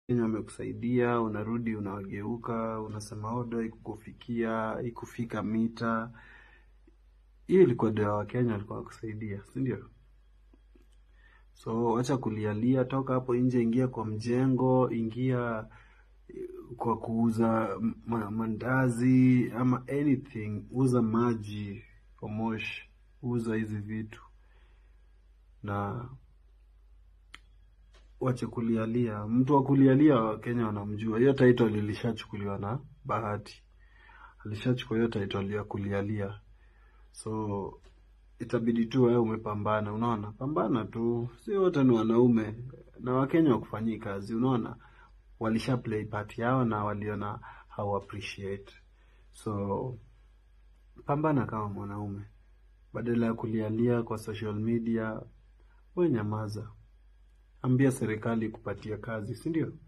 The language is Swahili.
Wakenya wamekusaidia, unarudi unawageuka, unasema odo ikukufikia, ikufika mita. Hiyo ilikuwa ndio ya Wakenya walikuwa wakusaidia, si ndio? So wacha kulialia, toka hapo nje, ingia kwa mjengo, ingia kwa kuuza ma mandazi ama anything, uza maji Omosh, uza hizi vitu na wache kulialia. Mtu wa kulialia Wakenya wanamjua. Hiyo title ilishachukuliwa na Bahati, alishachukua hiyo title ya kulialia, so itabidi tu wewe umepambana. Unaona, pambana tu, si wote ni wanaume na Wakenya wakufanyii kazi. Unaona, walisha play part yao na waliona how appreciate, so pambana kama mwanaume, badala ya kulialia kwa social media. We nyamaza, ambia serikali kupatia kazi, si ndio?